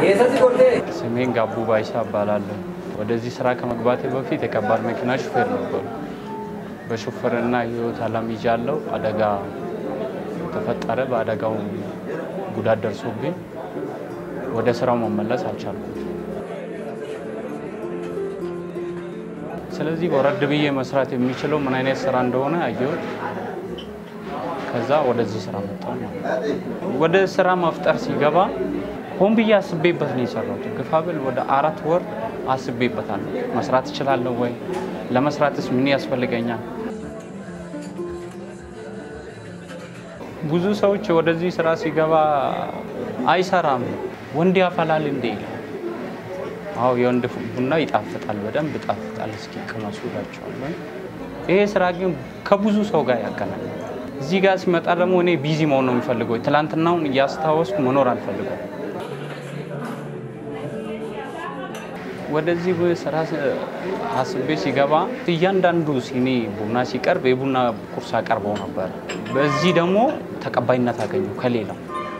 ስሜን ጋቡ ባይሳ እባላለሁ። ወደዚህ ስራ ከመግባቴ በፊት የከባድ መኪና ሹፌር ነበሩ። በሹፌርና ህይወት አላምጃለሁ። አደጋ ተፈጠረ። በአደጋው ጉዳት ደርሶብኝ ወደ ስራው መመለስ አልቻልኩም። ስለዚህ ወረድ ብዬ መስራት የሚችለው ምን አይነት ስራ እንደሆነ አየሁት። ከዛ ወደዚህ ስራ መጣሁ ማለት ነው። ወደ ስራ መፍጠር ሲገባ ሆን ብዬ አስቤበት ነው የሰራሁት። ግፋ ብል ወደ አራት ወር አስቤበታለሁ። መስራት እችላለሁ ወይ? ለመስራትስ ምን ያስፈልገኛል? ብዙ ሰዎች ወደዚህ ስራ ሲገባ አይሰራም፣ ወንድ ያፈላል እንዴ ይላል። አዎ የወንድ ቡና ይጣፍጣል፣ በደንብ ይጣፍጣል። እስኪ ቅመሱ እላቸዋለሁ። ይሄ ስራ ግን ከብዙ ሰው ጋር ያገናኛል። እዚህ ጋር ሲመጣ ደግሞ እኔ ቢዚ መሆን ነው የሚፈልገው። ትላንትናውን እያስታወስኩ መኖር አልፈልገው። ወደዚህ ስራ አስቤ ሲገባ እያንዳንዱ ሲኒ ቡና ሲቀርብ የቡና ቁርስ አቀርበው ነበር። በዚህ ደግሞ ተቀባይነት አገኘው ከሌላው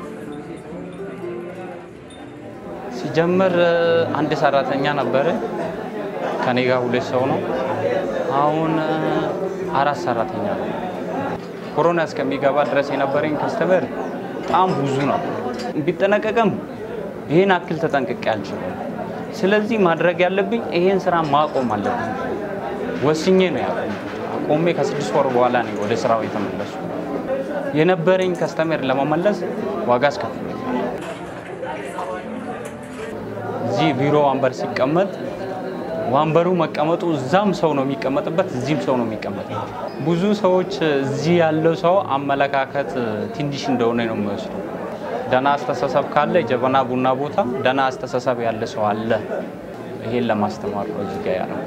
ሲጀምር አንድ ሰራተኛ ነበረ። ከኔ ጋር ሁለት ሰው ነው። አሁን አራት ሰራተኛ ነው። ኮሮና እስከሚገባ ድረስ የነበረኝ ከስተመር በጣም ብዙ ነው። ቢጠነቀቅም ይህን አክል ተጠንቅቄ አልችልም። ስለዚህ ማድረግ ያለብኝ ይሄን ስራ ማቆም አለብኝ። ወስኜ ነው ያቆምኩት። አቆሜ ከስድስት ወር በኋላ ነው ወደ ስራው የተመለሱ። የነበረኝ ከስተመር ለመመለስ ዋጋ አስከፍሎኛል። እዚህ ቢሮ ወንበር ሲቀመጥ ወንበሩ መቀመጡ እዛም ሰው ነው የሚቀመጥበት፣ እዚህም ሰው ነው የሚቀመጥበት። ብዙ ሰዎች እዚህ ያለው ሰው አመለካከት ትንሽ እንደሆነ ነው የሚወስዱ። ደህና አስተሳሰብ ካለ ጀበና ቡና ቦታ ደህና አስተሳሰብ ያለ ሰው አለ። ይሄን ለማስተማር ነው እዚህ ጋር ያለው።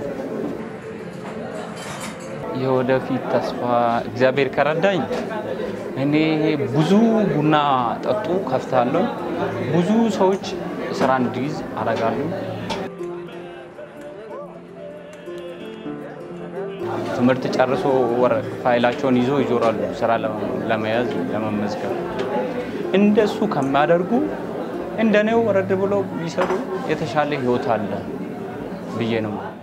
የወደፊት ተስፋ እግዚአብሔር ከረዳኝ እኔ ብዙ ቡና ጠጡ ከፍታለሁ። ብዙ ሰዎች ስራ እንዲይዝ አደርጋለሁ። ትምህርት ጨርሶ ፋይላቸውን ይዞ ይዞራሉ ስራ ለመያዝ ለመመዝገብ። እንደሱ ከሚያደርጉ እንደኔው ወረድ ብሎ ቢሰሩ የተሻለ ህይወት አለ ብዬ ነው።